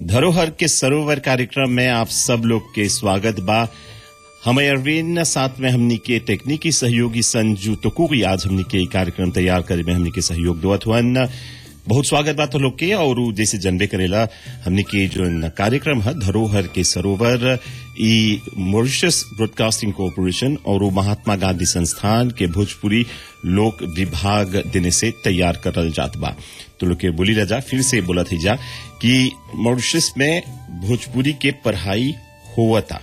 धरोहर के सरोवर कार्यक्रम में आप सब लोग के स्वागत बा हमें अरविंद साथ में हमनी के तकनीकी सहयोगी संजू टुकुरी आज हमनी के ई कार्यक्रम तैयार करे में हमनी के सहयोग देवत हुअन बहुत स्वागत बा तो लोग के और उ जैसे जनबे करेला हमनी के जो न कार्यक्रम है धरोहर के सरोवर ई मॉरिशस ब्रॉडकास्टिंग कॉरपोरेशन और उ महात्मा गांधी संस्थान के भोजपुरी लोक विभाग देने से तैयार करल जात बा तो लोग के बोली जा फिर से बोला थी जा कि मॉरिशस में भोजपुरी के पढ़ाई होवता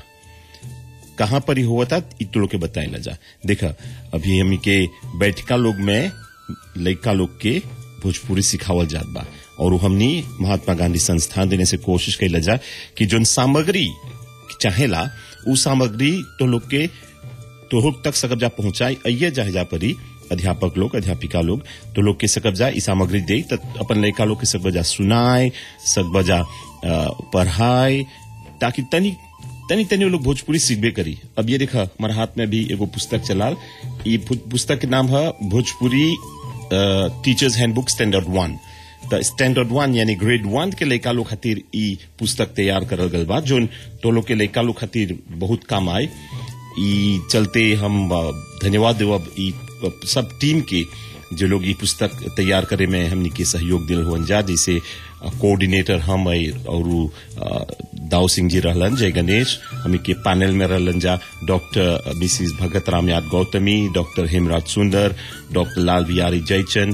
कहाँ पर ही हुआ था इत लोग के बताए ला जा देखा अभी हम के बैठका लोग में लड़का लोग के भोजपुरी सिखावल जात बा और उ हमनी महात्मा गांधी संस्थान देने से कोशिश कैला जा कि जोन सामग्री चाहेला उ सामग्री तो लोग के तो लोग तक सकब जा पहुंचाए अइये जा जा परी अध्यापक लोग अध्यापिका लोग तो लोग के सकब जा ई सामग्री दे त अपन लड़का लोग के सकब जा सुनाए सकब जा अ, पढ़ाए ताकि तनी तनी तनी वो लोग भोजपुरी सीखबे करी अब ये देखा हमारे हाथ में भी एगो पुस्तक चलाल ये पु- पुस्तक के नाम है Bhojpuri teachers handbook standard one त स्टैंडर्ड वन यानी ग्रेड वन के लड़का लोग खातिर ई पुस्तक तैयार करल गल बा जोन तो लोग के लड़का लोग खातिर बहुत काम आए ई चलते हम अ, धन्यवाद देवब ई अ, सब टीम के जो लोग ई पुस्तक तैयार करे में हमनी के सहयोग दिल हुअन जा जैसे अ, कोऑर्डिनेटर हम है और उ, अ, दाऊ सिंह जी रहलन जय गणेश हमी के पैनल में रहलन जा डॉक्टर मिसिस भगत राम याद गौतमी डॉक्टर हेमराज सुंदर डॉक्टर लाल बिहारी जयचंद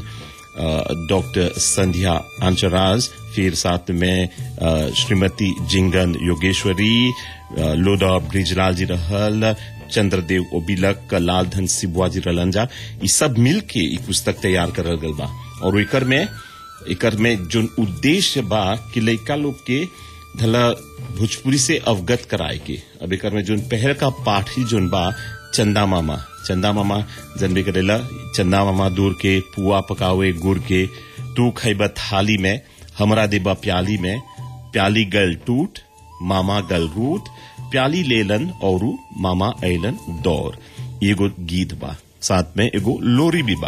अ, डॉक्टर संध्या आंचराज फिर साथ में अ, श्रीमती जिंगन योगेश्वरी अ, लोडा ब्रिजलाल जी रहल चंद्रदेव ओबिलक लालधन सिबुआ जी रहलन जा ई सब मिल के ई पुस्तक तैयार करल गल बा और एकर में एकर में जोन उद्देश्य बा कि लइका लोग के धला भोजपुरी से अवगत कराए के अब एकर में जोन पहल का पाठ ही जोन बा चंदा मामा चंदा मामा जनबे करेला चंदा मामा दूर के पुआ पकावे गुड़ के तू खैबा थाली में हमरा देबा प्याली में प्याली गल टूट मामा गल रूट प्याली लेलन और मामा ऐलन दौर एगो गीत बा साथ में एगो लोरी भी बा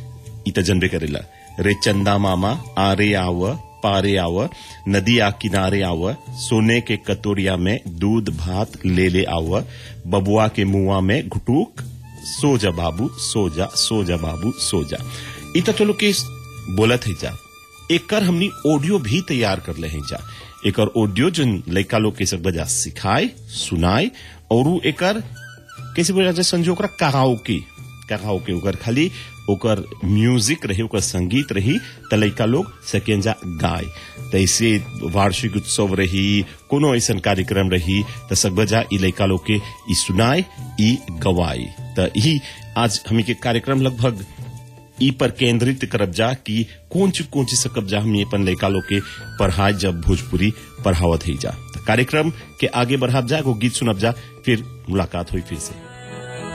इत जनबे करेला रे चंदा मामा आरे आव पारे आव नदी आ किनारे आव सोने के कटोरिया में दूध भात ले ले आव बबुआ के मुआ में घुटूक सो जा बाबू सो जा सो जा बाबू सो जा इत तो लोग के बोलत है जा एकर हमनी ऑडियो भी तैयार कर ले हैं जा एकर ऑडियो जो लड़का लोग के सब बजा सिखाए सुनाए और उ एकर कैसे बोला जाए संजो ओकरा कहाओके कहाओके ओकर खाली ओकर म्यूजिक रही ओकर संगीत रही त लइका लोग सकेंजा गाय त ऐसे वार्षिक उत्सव रही कोनो ऐसा कार्यक्रम रही त सकबजा ई लइका लोग के ई सुनाए ई गवाए त यही आज हमी के कार्यक्रम लगभग ई पर केंद्रित करब जा कि कौन चीज कौन चीज सकब जा हम अपन लड़का लोग के पढ़ाए जब भोजपुरी पढ़ावत ही जा त कार्यक्रम के आगे बढ़ाब जा एगो गीत सुनब जा फिर मुलाकात हुई फिर से